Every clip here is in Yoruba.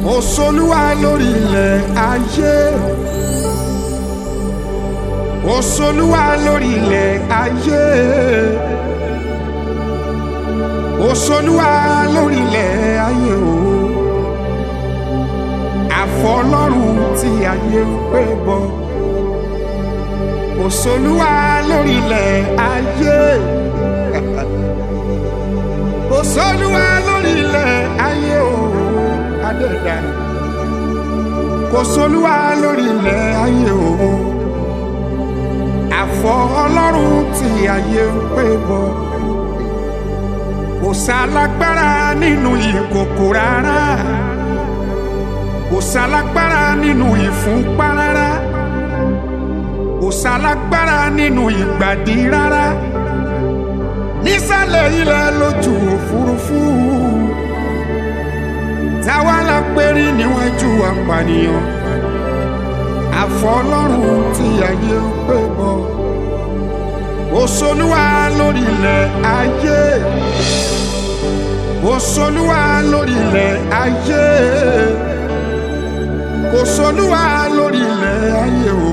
Ó solúwa lórí ilẹ̀ ayé. Ó solúwa lórí ilẹ̀ ayé. Ó solúwa lórí ilẹ̀ ayé o. Àfọlọ́run tí ayé ń pè bọ̀. Ó solúwa lórí ilẹ̀ ayé. Ó solúwa lórí ilẹ̀ ayé o. Adẹ́dà. Kò solúwa lórí ilẹ̀ ayé o. Àfọ Ọlọ́run tí ayé ń pè bọ̀. Kò sálágbára nínú ìkòkò rárá. Kò sálágbára nínú ìfúnpá rárá. Kò sálágbára nínú ìgbàdí rárá. Nísàlẹ̀ ilẹ̀ lójú òfurufú. Táwa la pérí níwájú apànìyàn. Àfọlọ́run tí ayé ń pè bọ̀. Òṣolúwa lórí ilẹ̀ ayé. Òṣolúwa lórí ilẹ̀ ayé. Òṣolúwa lórí ilẹ̀ ayé o.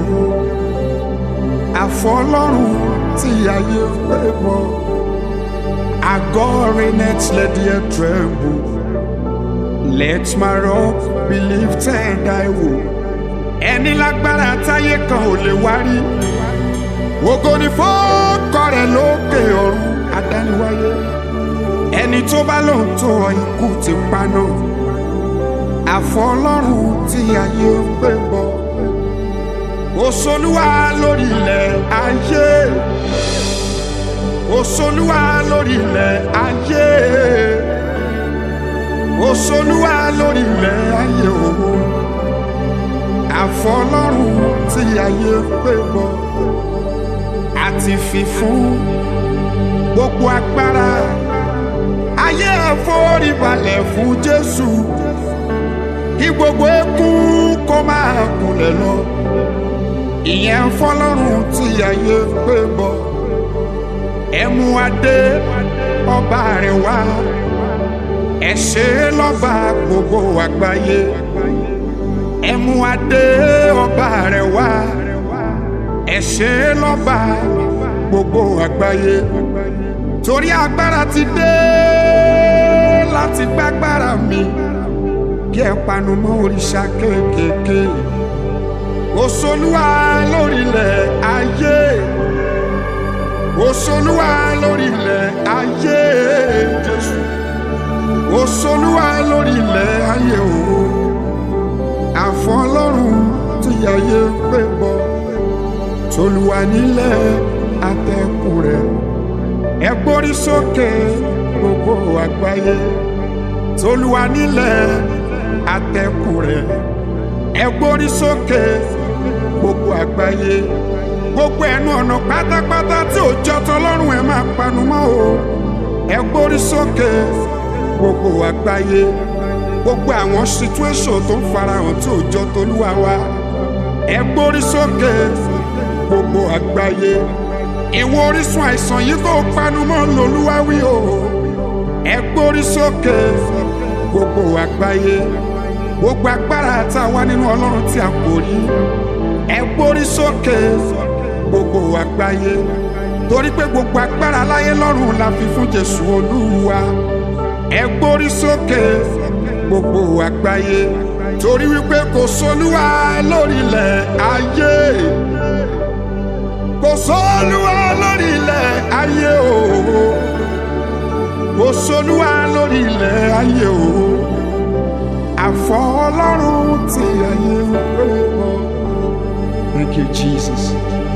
Àfọlọ́run tí ayé ń pè bọ̀. Àgọ́ Renet let the earth tremble. Let my rock be lifted I will. Ẹni lágbára táyé kan ò lè wárí. Ògo ni fọ́ọ̀kọ rẹ̀ lókè ọ̀run adániwáyé. Ẹni tó bá lòun tó ọ ikú ti paná. Àfọlọ́run tí ayé ń gbé bọ̀. Òṣolúwa lórí ilẹ̀ ayé. Òṣolúwa lórí ilẹ̀ ayé. Òṣolúwa lórí ilẹ̀ ayé o. Àfọlọ́run tí ayé ń gbé bọ̀. Àti fi fún gbogbo agbára. Ayé ẹ̀fọ́rí balẹ̀ fún Jésù. Kí gbogbo eékún kó máa kúnlẹ̀ lọ. Ìyẹn fọlọ́run tí ayé ń gbé bọ̀. Ẹ mú adé ọba rẹ̀ wá. Ẹ ṣe é lọ́ba gbogbo àgbáyé. Ẹ mú adé ọba rẹ̀ wá. Ẹ ṣe é lọ́ba gbogbo àgbáyé. Torí agbára ti dé láti gbágbára mi. Kí ẹ panu mọ́ òrìṣà kéékèèké. Òṣolúwa lórílẹ̀ ayé. Òṣolúwa lórílẹ̀ ayé Jésù. Òṣolúwa lórílẹ̀ ayé o. Àfọlọ́run tí ayé ń pè bọ̀. Tolúwa nílẹ̀ atẹ́kùn rẹ̀. Ẹ gbórí sókè gbogbo àgbáyé. Tolúwa nílẹ̀ atẹ́kùn rẹ̀. Ẹ gbórí sókè gbogbo àgbáyé. Gbogbo ẹnu ọ̀nà pátápátá tí ò jọ tọlọ́run ẹ máa panu mọ́ o. Ẹ gbórí sókè gbogbo àgbáyé. Gbogbo àwọn situation tó ń farahàn tí ò jọ tolúwa wa. Ẹ gbórí sókè gbogbo àgbáyé. Ìwọ orísun àìsàn yìí tó panu mọ́ lolúwa wí o. Ẹ gbórí sókè gbogbo àgbáyé. Gbogbo agbára tá a wá nínú Ọlọ́run tí a kò rí. Ẹ gbórí sókè gbogbo àgbáyé. Torí pé gbogbo agbára láyé lọ́run la fi fún Jésù Olúwa. Ẹ gbórí sókè gbogbo àgbáyé. Torí wípé kò sólúwa lórílẹ̀ ayé. Kò sólúwa lórílẹ̀ ayé o. Kò sólúwa lórílẹ̀ ayé o. Àfọ Ọlọ́run tí ayé ń pè bọ̀. Thank you, Jesus.